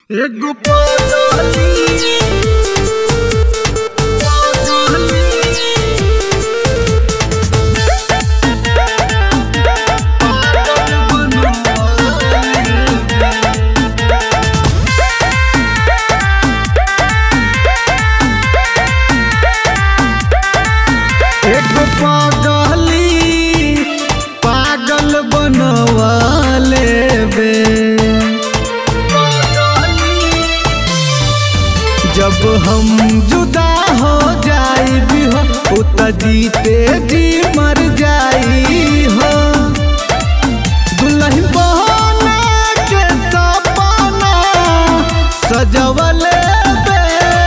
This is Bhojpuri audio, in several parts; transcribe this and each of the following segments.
एगो पाजाली एगो पागली पागल बनवाले बे जब हम जुदा हो जाई भी हो उत जीते जी मर जाई हो दुल्हन बहने के सपना सजवले बे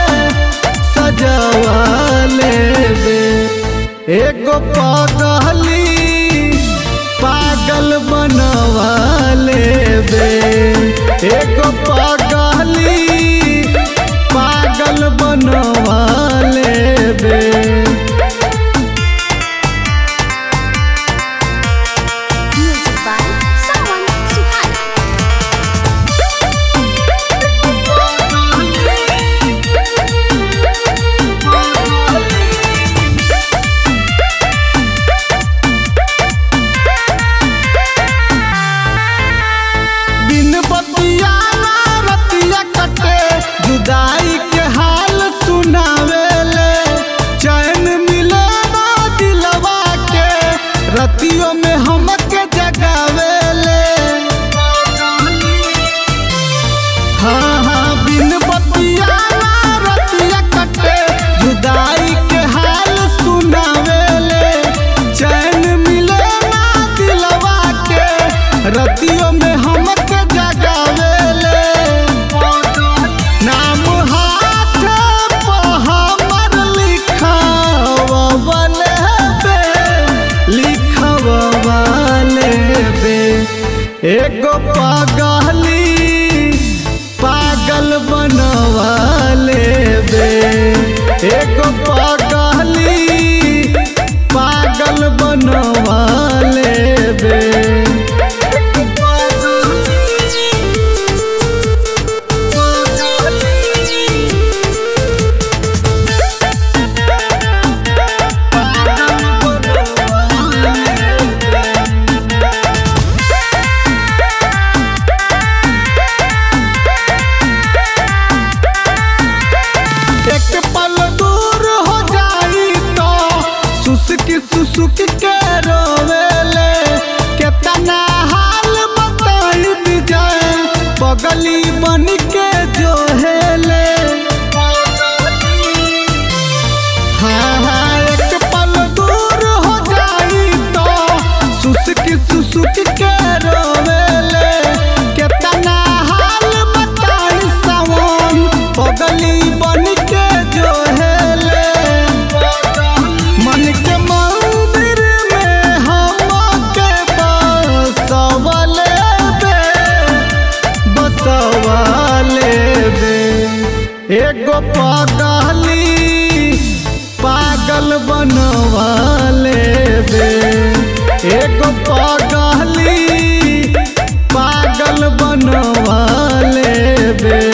सजवले बे एगो पागली पागल बनवाले बे एगो पागली पागल बनवाले बे Music by Sawan Suhana. बिन बतिया ना रतिया कटे जुदाई के हाल सुनावेले चैन मिले ना दिलवा के रतियों में हमके जगावेले हाँ हाँ बिन बतिया ना रतिया कटे जुदाई के हाल सुनावेले चैन मिले ना दिलवा के रतियों में हमके जगावेले नाम हाथ पे हमर लिखावले बे लिखवले बे एगो पागली पागल बनवाले बे एगो पागली पागल बनवाले बे एक पल दूर हो जाई तो सुसुक सुसुक के रोवेले केतना हाल बताई विजय पगली बन के जो हेले हाँ हाँ एक पल दूर हो जाई तो सुसुक सुसुक के रोवेले केतना हाल बताई सावन पगली बन के जो हेले मन के मंदिर में हमके बसवले बे बसवले बे एगो पागली पागल बनवाले बे एगो पागली पागल बनवाले बे